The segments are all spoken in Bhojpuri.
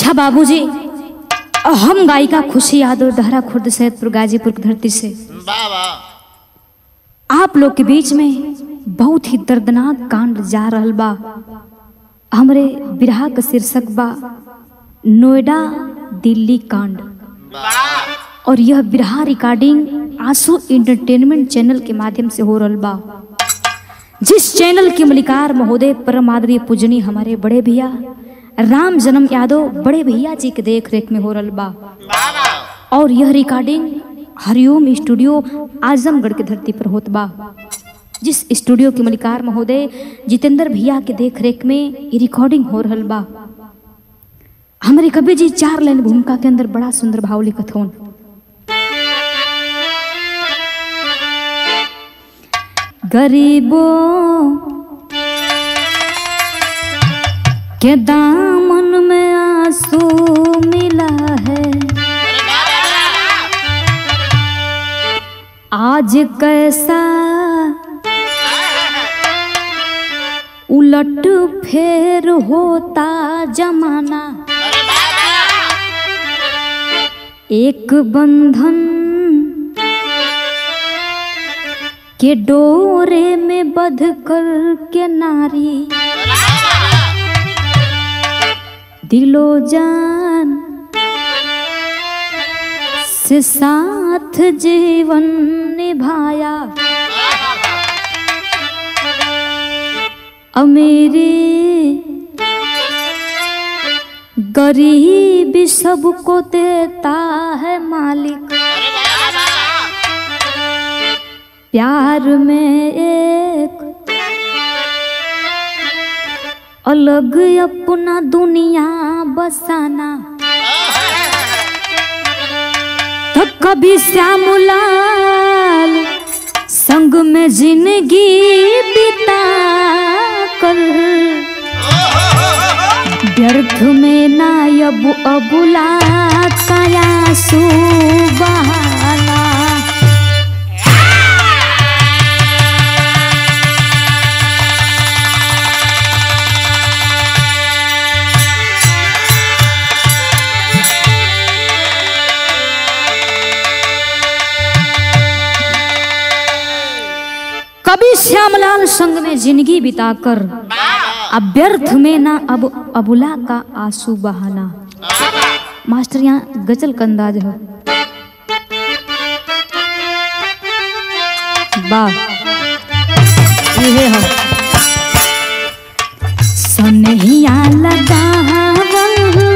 अच्छा बाबूजी हम गायिका खुशी यादव दहरा खुर्द सैदपुर गाजीपुर की धरती से वाह वाह आप लोग के बीच में बहुत ही दर्दनाक कांड जा रहल बा हमरे बिरहा का शीर्षक बा नोएडा दिल्ली कांड वाह और यह बिरहा रिकॉर्डिंग आंसू इंटरटेनमेंट चैनल के माध्यम से हो रहल बा जिस चैनल के मलिकार महोदय परम आदरणीय पूजनी हमारे बड़े भैया राम जन्म यादव बड़े भैया जी के देख रेख में हो रहल बा वाह वाह और यह रिकॉर्डिंग हरिओम स्टूडियो आजमगढ़ के धरती पर होत बा जिस स्टूडियो के मलिकार महोदय जितेंद्र भैया के देख रेख में ये रिकॉर्डिंग हो रहल बा हमारे कवि जी चार लाइन भूमिका के अंदर बड़ा सुंदर भाव लिखत होन गरीबों के दामन में आंसू मिला है आज कैसा उलट फेर होता जमाना एक बंधन के डोरे में बध कर के नारी दिलो जान से साथ जीवन निभाया अमीरी गरीबी सबको देता है मालिक प्यार में एक अलग अपना दुनिया बसाना तो कभी श्यामलाल संग में जिंदगी बिता कर व्यर्थ में ना अब अबुला काया सुबहाना कभी श्यामलाल संग में जिंदगी बिताकर अब व्यर्थ में ना अब अबुला का आंसू बहाना मास्टर यहाँ गजल का अंदाज है वाह ये है सनहिया लगावल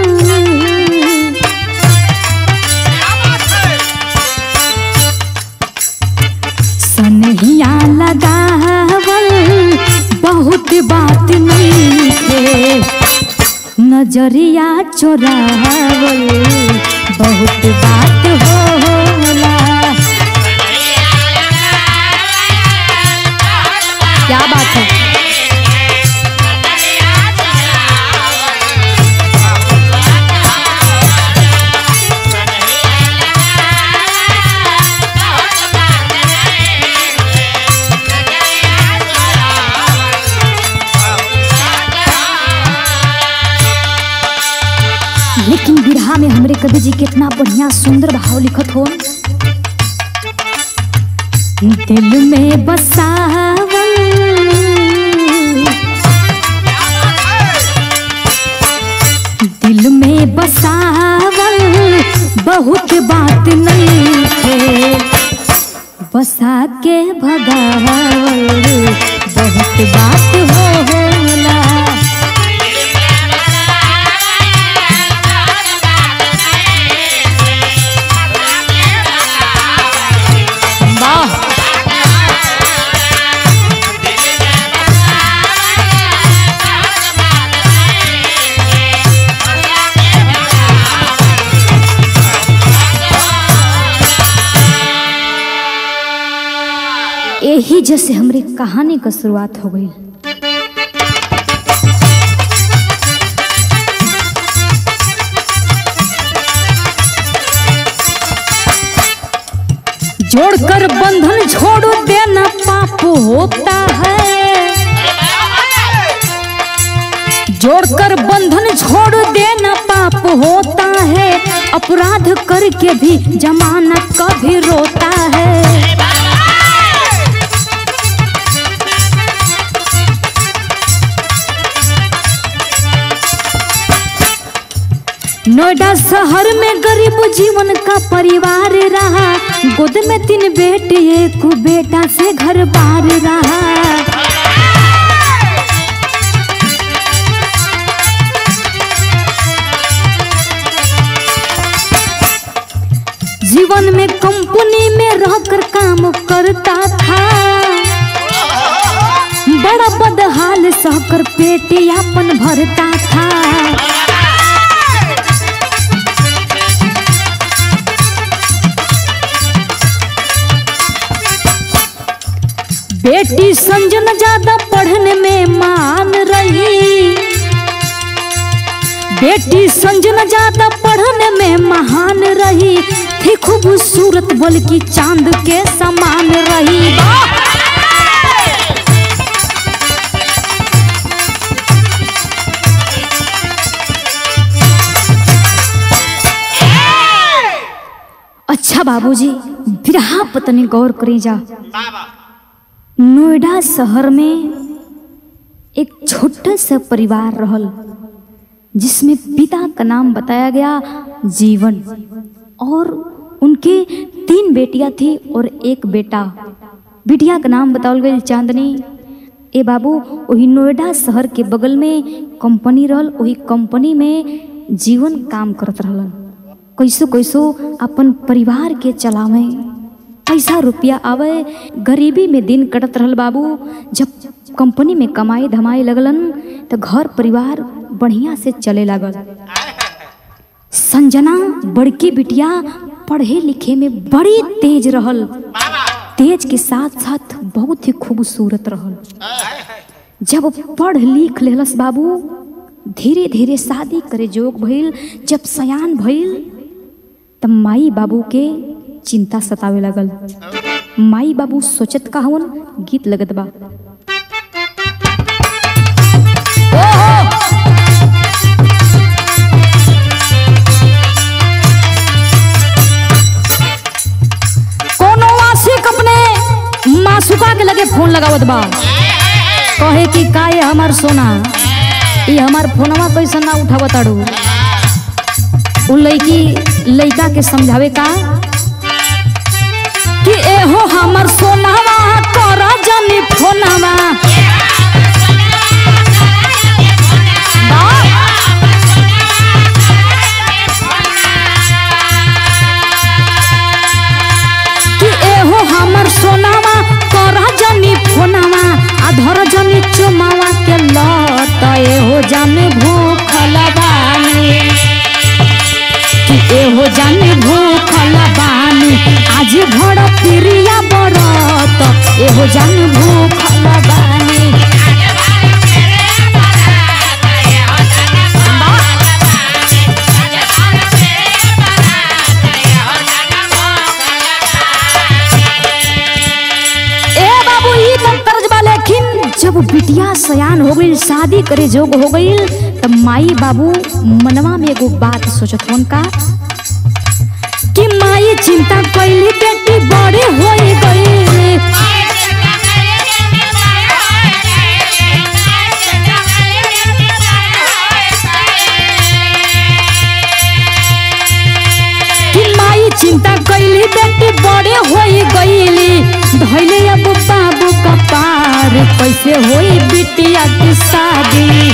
सनहिया लगावल बहुत बात नहीं थे नजरिया चोरावल बहुत बात होला क्या बात है लेकिन बिरहा में हमरे कवि जी कितना बढ़िया सुंदर भाव लिखत हो दिल में बसावल दिल में बसावल बहुत बात नहीं थे बसा के भगावल बहुत बात हो होला वाह यही जैसे हमरी कहानी का शुरुआत हो गई जोड़कर बंधन छोड़ देना पाप होता है जोड़कर बंधन छोड़ देना पाप पाप होता है अपराध करके भी जमाना कभी रोता है नोएडा शहर में गरीब जीवन का परिवार रहा गोद में तीन बेटे एक बेटा से घर बार रहा जीवन में कंपनी में रहकर काम करता था बड़ा बदहाल सहकर पेट यापन भरता था बेटी संजन ज्यादा पढ़ने में मान रही बेटी संजना ज्यादा पढ़ने में महान रही थी खूबसूरत बल्कि चांद के समान रही अच्छा बाबूजी बिरहा पत्नी गौर करी जा बाबा नोएडा शहर में एक छोटा सा परिवार रहल जिसमें पिता का नाम बताया गया जीवन और उनके तीन बेटियां थी और एक बेटा बिटिया का नाम बतावल गई चांदनी ए बाबू वही नोएडा शहर के बगल में कंपनी रहल वही कंपनी में जीवन काम करत रहलन कैसो कैसो अपन परिवार के चलावे पैसा रुपया आवे गरीबी में दिन कटत रहल बाबू जब कंपनी में कमाई धमाई लगलन तो घर परिवार बढ़िया से चले लागल संजना बड़की बिटिया पढ़े लिखे में बड़ी तेज रहल बाबा तेज के साथ साथ बहुत ही खूबसूरत रहल जब पढ़ लिख लेलस बाबू धीरे धीरे शादी करे जोग भइल जब सयान भइल तब माई बाबू के चिंता सतावे लगल माई बाबू सोचत का हवन गीत लगत बा कोनो आशिक अपने मासुका के लगे फोन लगावत बा कहे कि का ये हमार सोना ये हमार फोनवा कैसे ना उठावत ताड़ू उ लड़की लड़का के समझावे का कि एहो हमर सोनावा कर जनी फोनवा कि एहो हमर सोनावा कर जनी फोनवा आ धर जनी चुमावा के लत एहो जाने भूखल बानी कि एहो जाने भूखल बानी आज भड़ प्रिया बरत एहो जाने भूखल बानी ए बाबू ई तब कर्जबा लेकिन जब बिटिया सयान हो गई शादी करे जोग हो गई तब माई बाबू मनवा में एगो बात सोचत होन का कि माई चिंता कैली बेटी बड़े हो गई कि माई चिंता कैली बेटी बड़े हो गईली धैले अब बाबू का पार कैसे होई बिटिया की शादी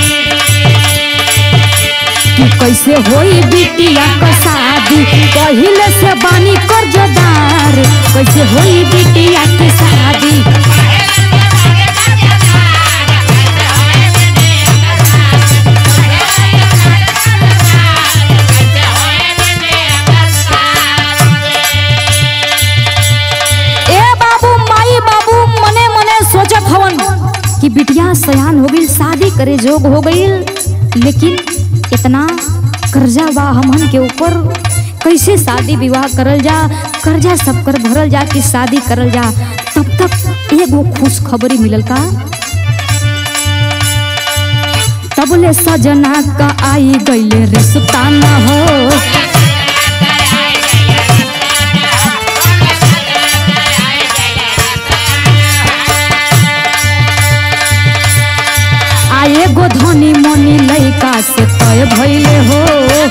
कि कैसे होई बिटिया का शादी पहिले से बानी कर्जदार कैसे होई बिटिया की शादी ए बाबू माई बाबू मने मने सोचत हवन कि बिटिया सयान हो गई शादी करे जोग हो गई लेकिन इतना कर्जा बा हमन के ऊपर कैसे शादी विवाह करल जा कर्जा सब कर भरल जा कि शादी करल जा तब तक एगो खुश खबरी मिलल का तबले सजना का आई गईले रिश्ता न हो आए गो धनी मनी लइका से तय भइले हो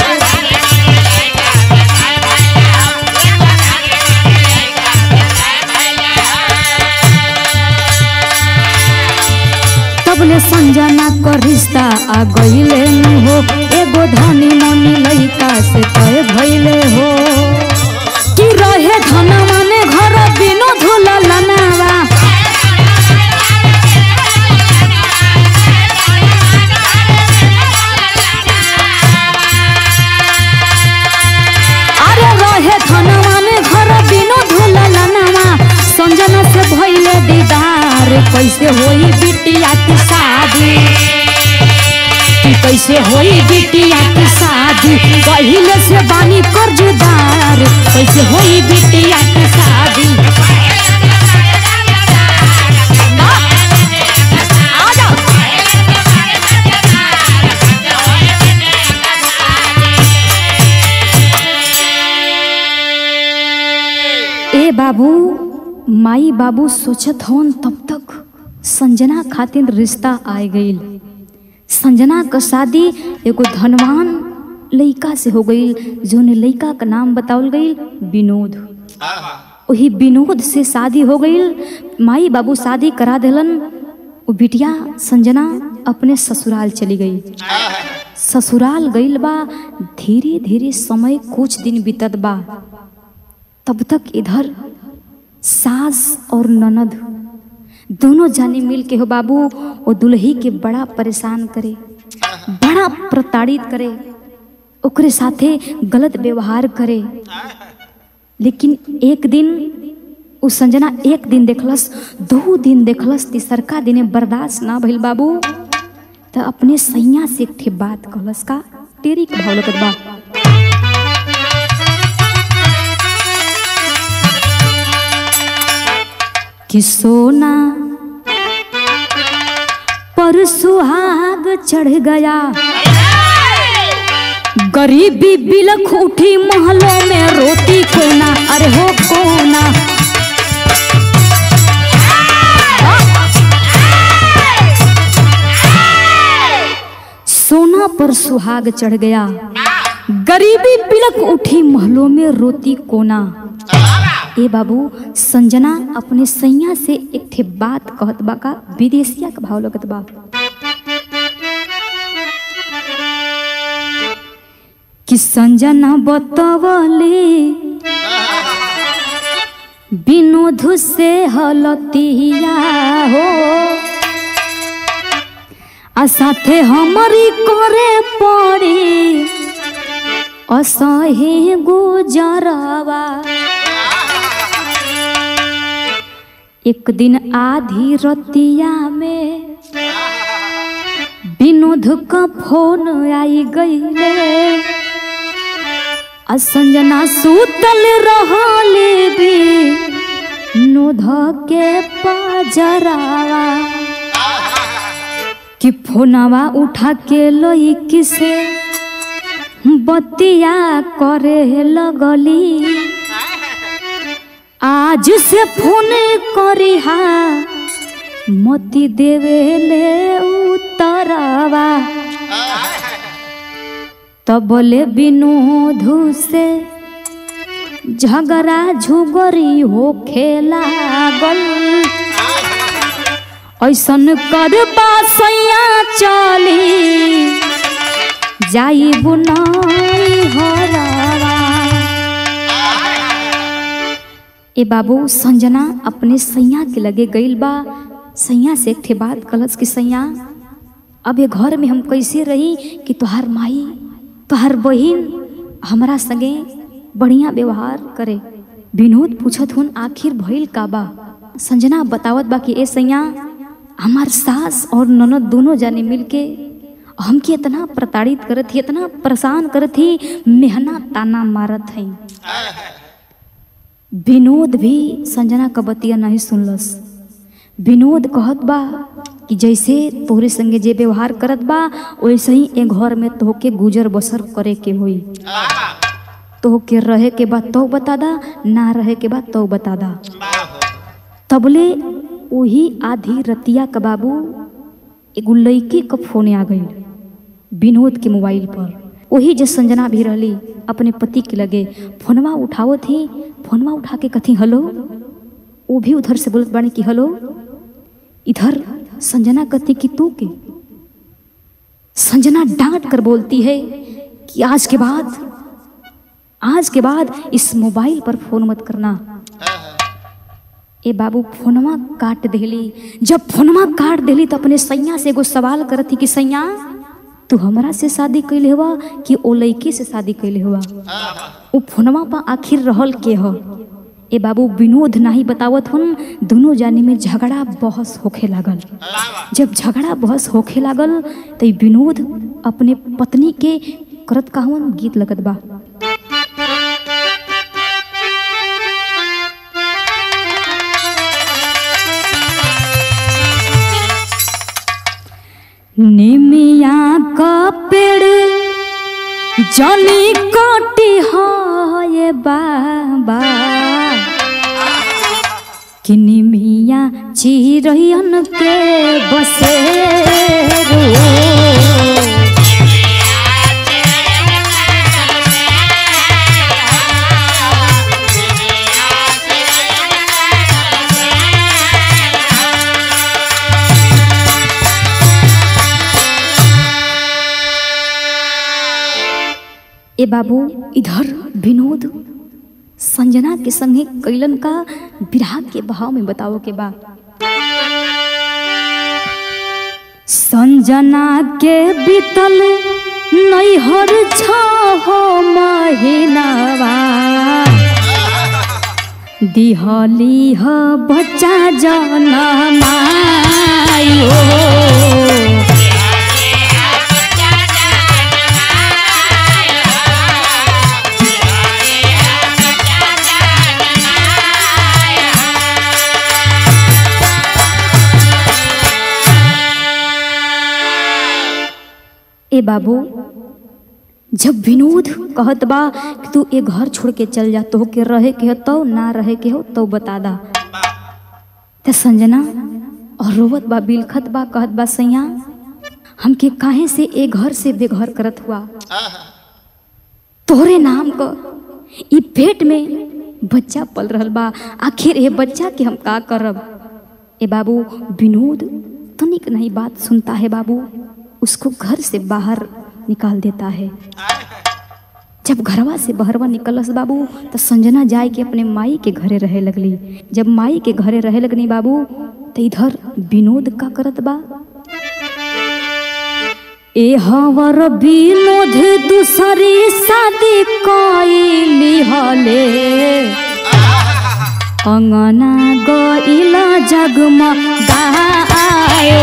तबले संजना का रिश्ता आ गईले न हो एगो धनी मनी लइका से तय भइले हो कि रहे धन माने घर बिनो धुला लनावा अरे रहे धनवा में घर बिनो धुला लनावा संजना से भइले दीदार कैसे होई बिटिया की शादी कि कैसे होई बिटिया की शादी पहिले से बानी कर्जदार कैसे होई बिटिया की शादी आ जाओ ए बाबू माई बाबू सोचत हवन तब तक संजना खातिर रिश्ता आए गईल संजना का शादी एगो धनवान लइका से हो गईल जोने लइका का नाम बतावल गईल विनोद वही विनोद से शादी हो गईल माई बाबू शादी करा देलन वो बिटिया संजना अपने ससुराल चली गई ससुराल गईल बा धीरे धीरे समय कुछ दिन बीतत बा तब तक इधर सास और ननद दोनों जाने मिल के हो बाबू वो दुल्ही के बड़ा परेशान करे बड़ा प्रताड़ित करे ओकरे साथे गलत व्यवहार करे लेकिन एक दिन उ संजना एक दिन देखलस दो दिन देखलस तीसरका दिने बर्दाश्त ना भइल बाबू तो अपने सैया से एक ठे बात कहलस का तेरी के भाव लगत बा कि सोना पर सुहाग चढ़ गया गरीबी बिलख उठी महलों में रोटी कोना अरे हो कोना सोना पर सुहाग चढ़ गया गरीबी बिलक उठी महलों में रोती कोना ए बाबू संजना अपने सैया से एक ठे बात कहत बा का विदेशिया का भाव लगत बा कि संजना बतवले विनोद से हलतिया हो आ साथे हमरी करे पड़ी असहे गुजरवा एक दिन आधी रतिया में विनोद का फोन आई गईले आ संजना सुतल रहले भी नोध के पजरावा कि फोनवा उठा के लई किसे बतिया करे लगली आज से फोन करिहा मती देवे ले उतरवा तब बोले विनोद से झगड़ा झुगरी हो खेला गल ऐसन करबा सैया चली जाई बुनाई हरवा ए बाबू संजना अपने सैया के लगे गईल बा सैया से एक ठे बात कलस कि सैया अब ये घर में हम कैसे रही कि तोहार माई तोहार बहिन हमरा संगे बढ़िया व्यवहार करे विनोद पूछत हुन आखिर भइल का बा संजना बतावत बा कि ए सैया हमार सास और ननद दोनों जाने मिलके हमके इतना प्रताड़ित करत ही इतना परेशान करत ही मेहना ताना मारत हई विनोद भी संजना का बतिया नहीं सुनलस विनोद कहत बा कि जैसे तोहरे संगे जे व्यवहार करत बा वैसे ही ए घर में तोहके गुजर बसर करे के होई तोहके रहे के बाद तो बता दा ना रहे के बाद तो बता दा तबले वही आधी रतिया का बाबू एगो लड़की का फोन आ गई विनोद के मोबाइल पर वही जो संजना भी रहली अपने पति के लगे फोनवा उठावो थी फोनवा उठा के कथी हेलो वो भी उधर से बोलत बानी कि हेलो इधर संजना कथी कि तू के संजना डांट कर बोलती है कि आज के बाद आज के बाद इस मोबाइल पर फोन मत करना ए बाबू फोनवा काट देली जब फोनवा काट देली तो अपने सैया से एगो सवाल करती कि सैया तू हमरा से शादी कैले हुआ कि ओ लड़की से शादी कैले हुआ वो फोनवा पर आखिर रहल के ह ए बाबू विनोद नाही बतावत हन दोनों जानी में झगड़ा बहस होखे लागल जब झगड़ा बहस होखे लागल तो ई विनोद अपने पत्नी के करत कहवन गीत लगत बा निमिया का पेड़ जनी कोटी है बाबा कि निमिया चिरैयन के बसे ए बाबू इधर विनोद संजना के संगे कैलन का विराह के भाव में बताओ के बा संजना के बीतल नैहर छहो महीनावा दिहली ह बच्चा जनमायो ए बाबू जब विनोद कहत बा कि तू ए घर छोड़ के चल जा तो के रहे के हो तो ना रहे के हो तो बता दा ते संजना और रोवत बा बिलखत बा कहत बा सैया हमके काहे से ए घर से बेघर करत हुआ तोहरे नाम क ई पेट में बच्चा पल रहल बा आखिर ए बच्चा के हम का करब ए बाबू विनोद तनिक नहीं बात सुनता है बाबू उसको घर से बाहर निकाल देता है जब घरवा से बहरवा निकलस बाबू तो संजना जाए के अपने माई के घरे रहे लगली जब माई के घरे रहे लगनी बाबू तो इधर विनोद का करत बा ए हवर विनोद दूसरी शादी कैली हले अंगना गइला जगमगायो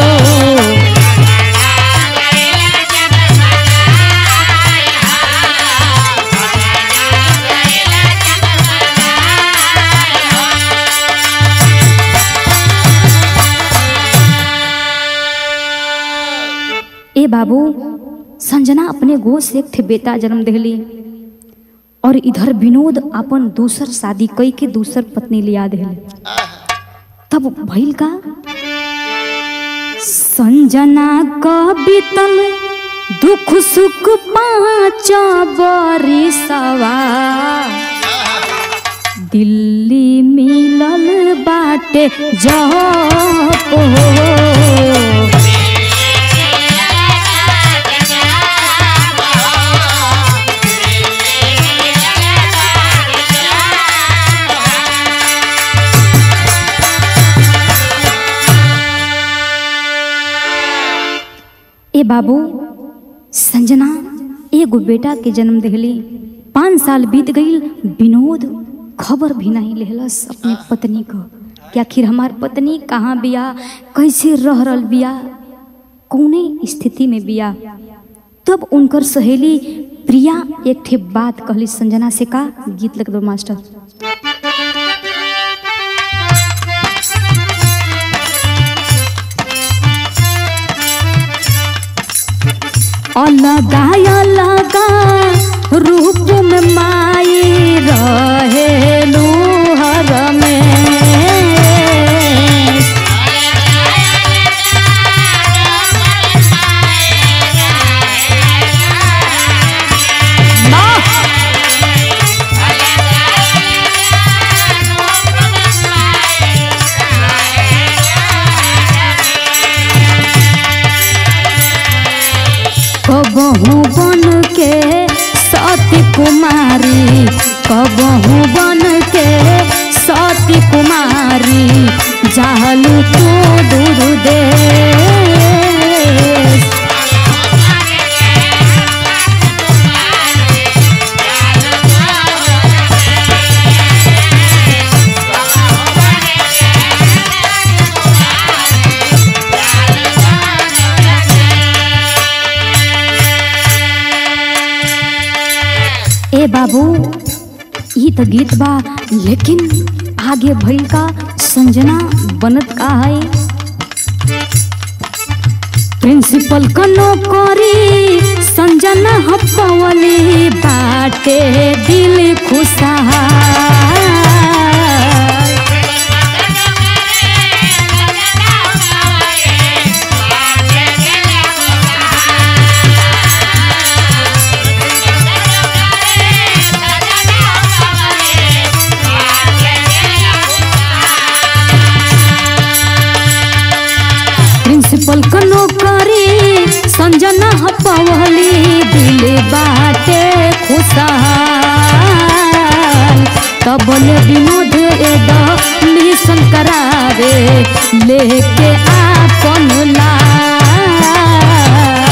ए बाबू संजना अपने गोद से एक ठे बेटा जन्म देली और इधर विनोद अपन दूसर शादी कई के दूसर पत्नी लिया देले तब भइल का संजना का बीतल दुख सुख पाँच बरिसवा दिल्ली मिलल बाटे जब हो ए बाबू संजना एगो बेटा के जन्म दिली पाँच साल बीत गई विनोद खबर भी नहीं लेहलस अपने पत्नी को कि आखिर हमार पत्नी कहाँ बिया कैसे रह रहल बिया कौने स्थिति में बिया तब उनकर सहेली प्रिया एक ठे बात कहली संजना से का गीत लग दो मास्टर अलगा अलगा रूप में माई रहेलू हर में कबहू बन के सती कुमारी कबहू बन के सती कुमारी जालू तो दूर देश ए बाबू ई तो गीत बा लेकिन आगे भइल का संजना बनत का है प्रिंसिपल का नौकरी संजना हपवली बाटे दिल खुशहाल प्रिंसिपल का नौकरी संजना हपवली दिल बाटे खुशहाल तबले विनोद एड मिशन करावे लेके आपन लाल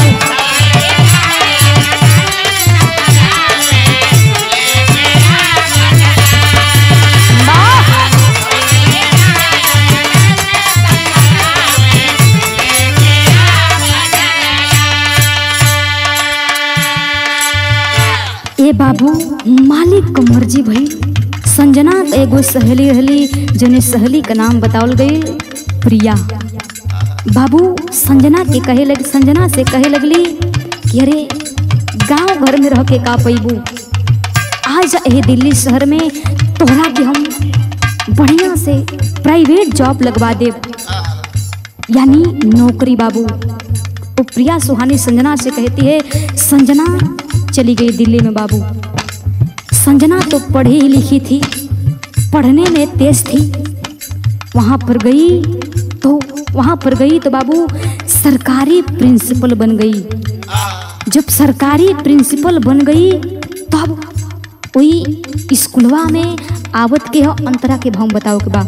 ए बाबू मालिक क मर्जी भई संजना क एगो सहेली रहली जने सहेली का नाम बतावल गई प्रिया बाबू संजना के कहे लग संजना से कहे लगली कि अरे गांव घर में रह के का पैबू आज ए दिल्ली शहर में तोहरा के हम बढ़िया से प्राइवेट जॉब लगवा देब यानी नौकरी बाबू वो प्रिया सुहानी संजना से कहती है संजना चली गई दिल्ली में बाबू संजना तो पढ़ी लिखी थी पढ़ने में तेज थी वहाँ पर गई तो वहाँ पर गई तो बाबू सरकारी प्रिंसिपल बन गई जब सरकारी प्रिंसिपल बन गई तब वही स्कूलवा में आवत के हो अंतरा के भाव बताओ के बा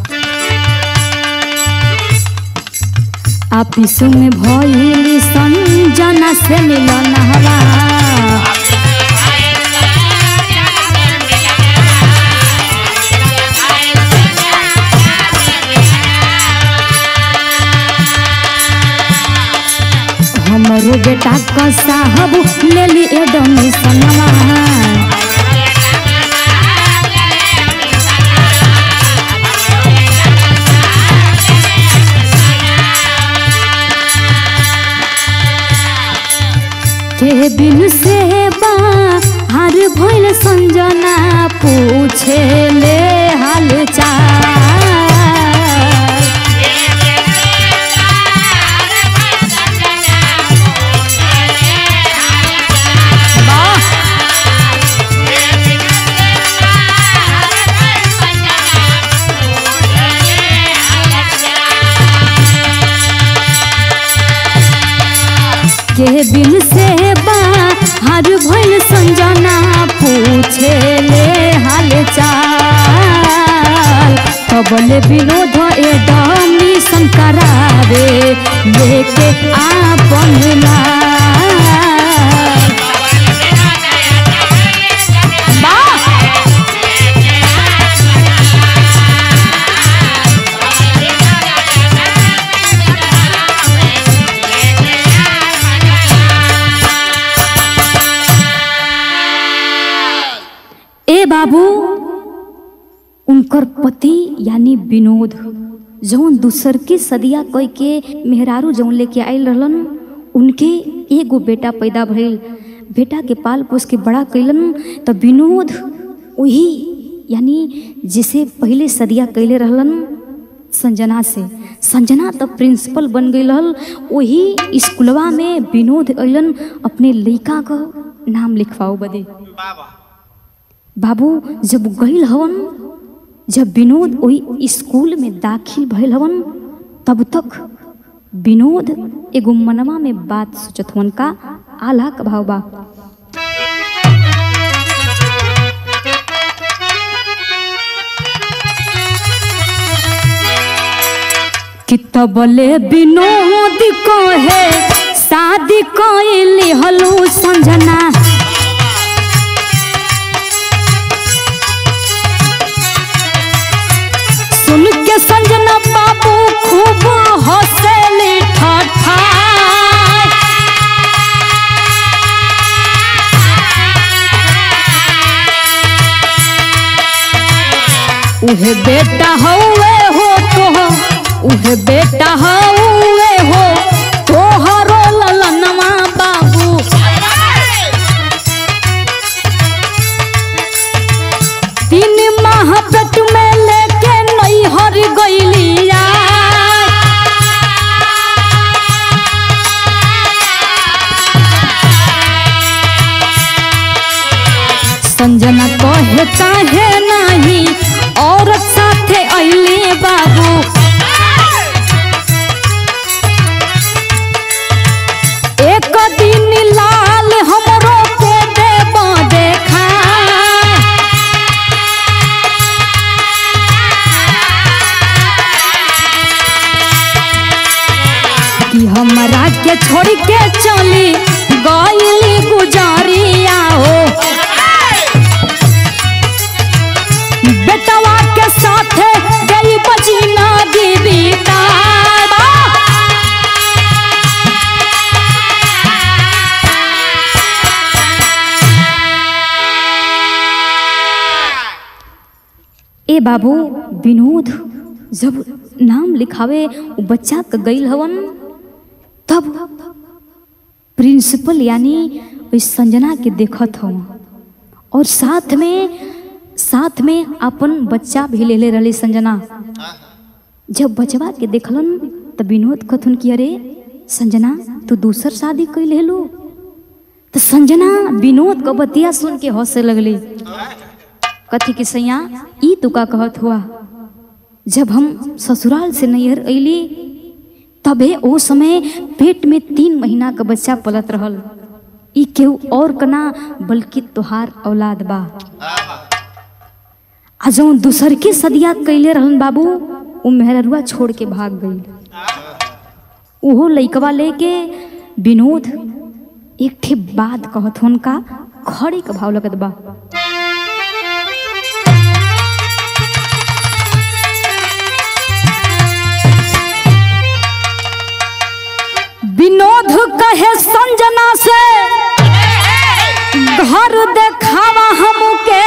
ऑफिस में भइली संजना से मिलन हवा हमरो बेटा का साहब ले ली एडमिशनवा के बिन से बाहर भइल संजना पूछे ले हाल चाल के बिन से बाहर भइल संजना पूछे ले हाल चाल तबले विनोद एडमिशन करावे लेके आपन लाल वाह! ए बाबू उनकर पति यानी विनोद जौन दूसर की सदिया कह के मेहरारू जौन लेके आयल रहलन उनके एगो बेटा पैदा भइल बेटा के पाल पोस के बड़ा कैलन तो विनोद वही यानी जिसे पहले सदिया कैले रहलन संजना से संजना तो प्रिंसिपल बन गई रहल वही स्कूलवा में विनोद अलन अपने लड़का का नाम लिखवाओ बदे बाबा बाबू जब गईल हवन जब विनोद वही स्कूल में दाखिल भइल हवन तब तक विनोद एगो मनवा में बात सोचत हवन का आला का भाव बा कि तबले विनोद कहे शादी कैली हलू संजना सुन के संजना बाबू खूब हंसली ठठा उहे बेटा हौवे हो तो उहे बेटा हौवे हो तोहरो ललनवा बाबू तीन माह पेट में लेके नैहर गईलिया संजना कहे काहे नाही औरत साथे अइले बाबू एक दिन लाल हमरो के देब देखा कि हमरा के छोड़ के चली गईली गुजारिया हो बेटवा के साथे गई बचीना दीदी ए बाबू विनोद जब नाम लिखावे उ बच्चा के गईल हवन तब प्रिंसिपल यानी ओइ संजना के देखत हवन और साथ में साथ में अपन बच्चा भी ले ले रही संजना जब बचवा के देखलन तो विनोद कथुन कि अरे संजना तू दूसर शादी कैल लेलू तो संजना विनोद का बतिया सुन के हंसे लगली कथी के सैया ई तू का कहत हुआ जब हम ससुराल से नैहर अइली तबे ओ समय पेट में तीन महीना का बच्चा पलत रहल ई केहू और कना बल्कि तोहार औलाद बा आ जौन दूसर के सदिया कैले रहन बाबू उ मेहररुआ छोड़ के भाग गई उहो लइकवा लेके विनोद एक ठे बात कहत हुनका खड़े का भाव लगत बा विनोद कहे संजना से घर देखावा हमके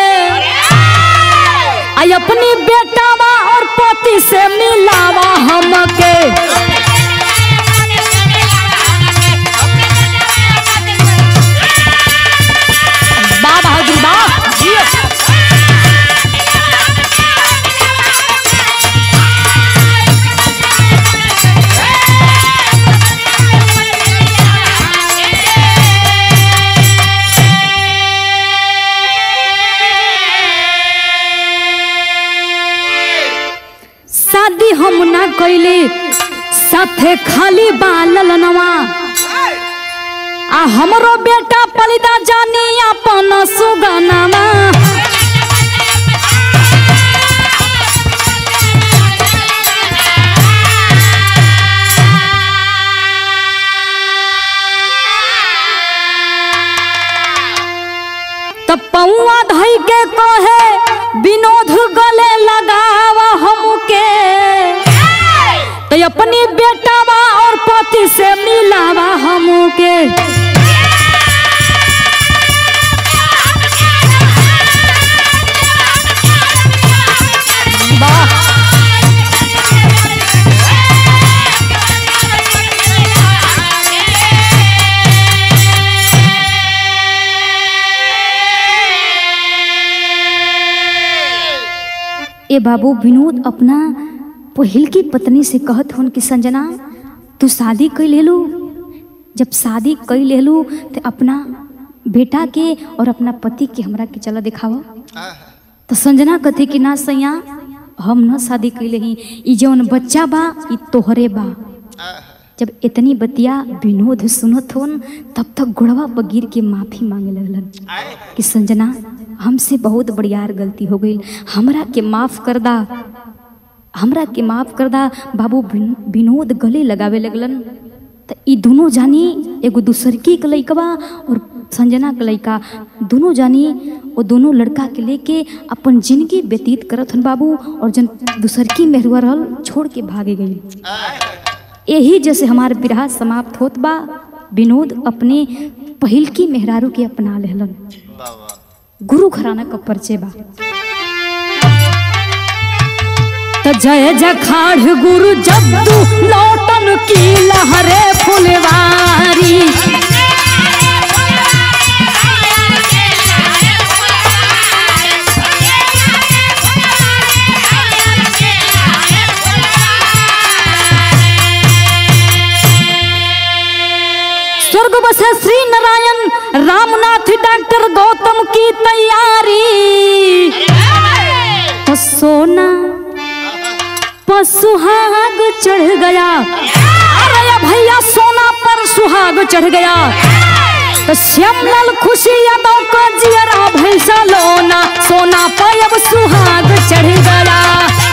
आई अपनी बेटावा और पति से मिलावा हमके बा बहादुर बा शादी हम ना कैले साथे खाली बालल नवा आ हमरो बेटा पलिदा जानी अपन सुगनामा त पौआ धई के कहे विनोद गले लगावा हमके तो अपनी बेटावा और पति से मिलावा हमके वाह बाबू विनोद अपना पहिल की पत्नी से कहत हन कि संजना तू शादी कर ले लू जब शादी कर ले लू तो अपना बेटा के और अपना पति के हमरा के चला दिखावा तो संजना कथे कि ना सैया हम न शादी कैले ही ई जौन बच्चा बा ई तोहरे बा जब इतनी बतिया विनोद सुनत होन तब तक गुड़वा पर गिर के माफी मांगे लगलन कि संजना हमसे बहुत बड़ियार गलती हो गई हमरा के माफ कर दा हमरा के माफ कर दा बाबू विन- विनोद गले लगावे लगलन त ई दोनों जानी एगो दूसरकी के लइकवा और संजना के लइका दोनों जानी वो दोनों लड़का के लेके अपन जिंदगी व्यतीत करत हन बाबू और जन दूसरकी मेहरुआ रहल छोड़ के भागे गई यही जैसे हमार विराह समाप्त होत बा विनोद अपने पहिलकी मेहरारू के अपना लेहलन गुरु घराना का परिचय बा त जय जखाड़ गुरु जद्दू लौटन की लहरे फुलवारी स्वर्ग बसे श्री नारायण रामनाथ डॉक्टर गौतम की तैयारी तो सोना पर सुहाग चढ़ गया अरे भैया सोना पर सुहाग चढ़ गया तो श्यामलाल खुशी यादव का जियरा भैसा लोना सोना पर अब सुहाग चढ़ गया